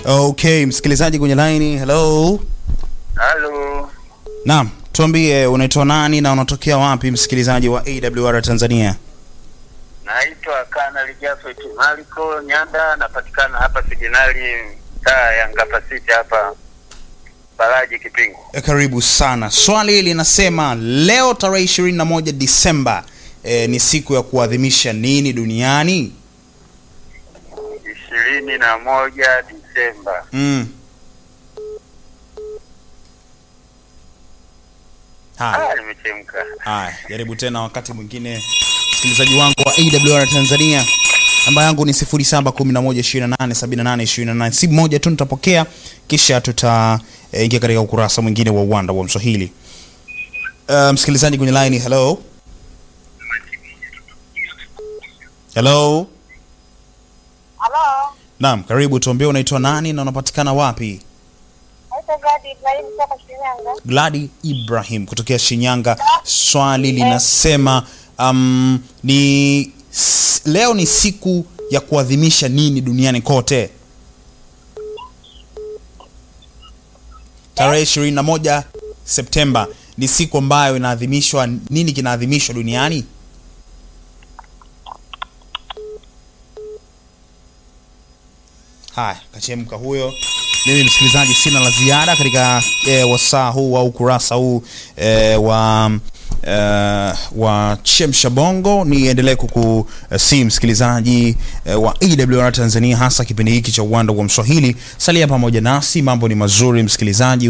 Okay, msikilizaji kwenye line. Hello. Halo, Naam, tuambie unaitwa nani na unatokea wapi msikilizaji wa AWR Tanzania? naitwa Kanali Jafet Maliko Nyanda, napatikana hapa Siginali, taa ya Ngapasiti hapa Baraji Kipingu. E, karibu sana. Swali linasema leo tarehe 21 Disemba e, ni siku ya kuadhimisha nini duniani? ishirini na moja Disemba. Mm. Haya. Ah, nimechemka. Haya, jaribu tena wakati mwingine, msikilizaji wangu wa AWR Tanzania. Namba yangu ni 0711287828. Simu moja tu nitapokea, kisha tutaingia katika ukurasa mwingine wa uwanda wa Mswahili. Uh, msikilizaji kwenye line, hello hello. Halo, Naam, karibu. Tuambie unaitwa nani na unapatikana wapi? naitwa Gadi Ibrahim kutoka Shinyanga. Gladi Ibrahim kutokea Shinyanga. Swali linasema um, ni s- leo ni siku ya kuadhimisha nini duniani kote? Tarehe 21 Septemba ni siku ambayo inaadhimishwa. Nini kinaadhimishwa duniani? Haya, kachemka huyo. Mimi msikilizaji, sina la ziada katika e, wasaa huu au ukurasa huu e, wa e, wa chemsha bongo. Niendelee kukusii msikilizaji e, wa AWR Tanzania, hasa kipindi hiki cha uwanda wa Mswahili. Salia pamoja nasi, mambo ni mazuri msikilizaji.